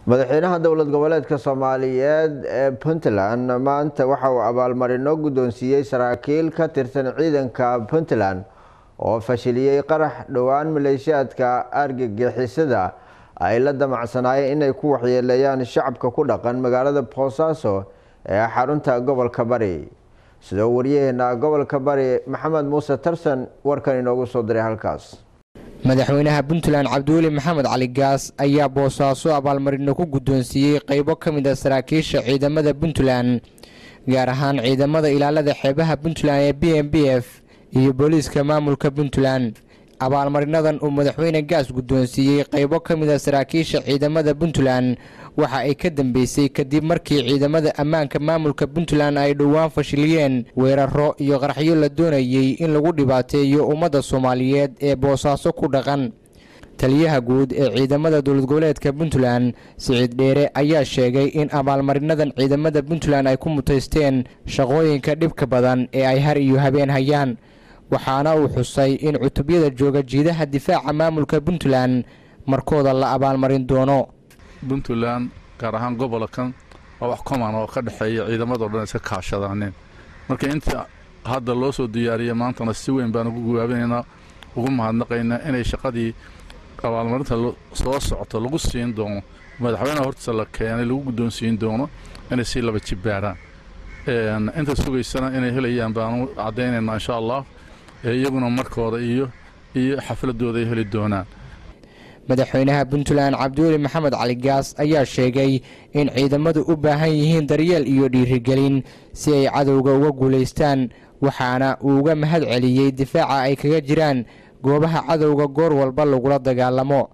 madaxweynaha dowlad goboleedka soomaaliyeed ee puntland maanta waxa uu abaalmarino guddoonsiiyey saraakiil ka tirsan ciidanka puntland oo fashiliyey qarax dhowaan maleeshiyaadka argagixisada ay la damacsanaayeen inay ku waxyeeleeyaan shacabka ku dhaqan magaalada boosaaso ee xarunta gobolka bari sidoo waryaheena gobolka bari maxamed muuse tarsan warkan inoogu soo diray halkaas madaxweynaha puntland cabdiweli maxamed cali gaas ayaa boosaaso abaalmarino ku guddoonsiiyey qaybo ka mid a saraakiisha ciidamada puntland gaar ahaan ciidamada ilaalada xeebaha puntland ee b m b f iyo booliiska maamulka puntland abaalmarinadan uu madaxweyne gaas guddoonsiiyey qaybo ka mid a saraakiisha ciidamada puntland waxa ay ka dambeysay kadib markii ciidamada ammaanka maamulka puntland ay dhowaan fashiliyeen weeraro iyo qaraxyo la doonayey in lagu dhibaateeyo ummadda soomaaliyeed ee boosaaso ku dhaqan taliyaha guud ee ciidamada dowlad goboleedka puntland siciid dheere ayaa sheegay in abaalmarinadan ciidamada puntland ay ku mutaysteen shaqooyinka dhibka badan ee ay har iyo habeen hayaan waxaana uu xusay in cutubyada jooga jiidaha difaaca maamulka puntland markooda la abaalmarin doono puntland gaar ahaan gobolkan waa wax coman oo ka dhexeeya ciidamadao dhan iska kaashadaaneen marka inta hadda loo soo diyaariyay maantana si weyn baan ugu gawaabinaynaa ugu mahadnaqaynaa inay shaqadii abaalmarinta soo socoto lagu siin doono madaxweyneha hortiisa la keenay lagu guddoonsiin doono inay sii laba jibbaaraan inta sugaysana inay helayaan baanu caddaynaynaa insha allah iyaguna markooda iyo iyo xafladooda ay heli doonaan madaxweynaha puntland cabdiweli maxamed cali gaas ayaa sheegay in ciidamadu u baahan yihiin daryeel iyo dhiirigelin si ay cadowga uga guulaystaan waxaana uu uga mahad celiyey difaaca ay kaga jiraan goobaha cadowga goor walba lagula dagaalamo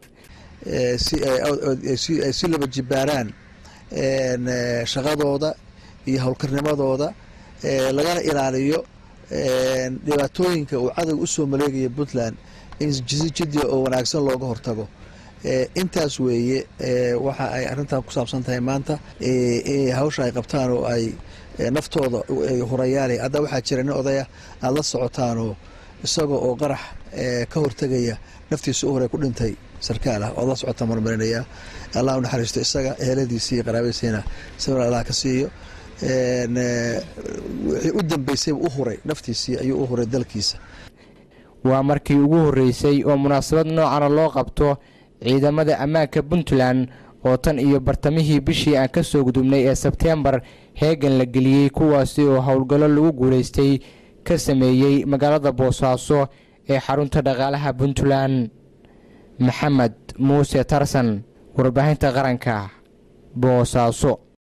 si ay si laba jibbaaraan shaqadooda iyo howlkarnimadooda lagana ilaaliyo dhibaatooyinka uu cadowga usoo maleegaya puntland in si jidya oo wanaagsan looga hortago intaas weeye waxa ay arrintan ku saabsan tahay maanta hawsha ay qabtaan oo ay naftooda hurayaal hadda waxaa jira nin odaya aada la socotaanoo isaga oo qarax ka hortegaya naftiisa u hore ku dhintay sarkaal ah oad la socotaan marmarinaya allah u naxariisto isaga eheladiisii iyo qaraabadiisiina sawir allah ka siiyo wixii u dambeysayba u huray naftiisii ayuu u huray dalkiisa waa markii ugu horreysay oo munaasabad noocana loo qabto ciidamada ammaanka puntland oo tan iyo bartamihii bishii aan ka soo gudubnay ee sebteembar heegan la geliyey kuwaasi oo howlgallo lagu guulaystay ka sameeyey magaalada boosaaso ee xarunta dhaqaalaha puntland maxamed muuse tarsan warbaahinta qaranka boosaaso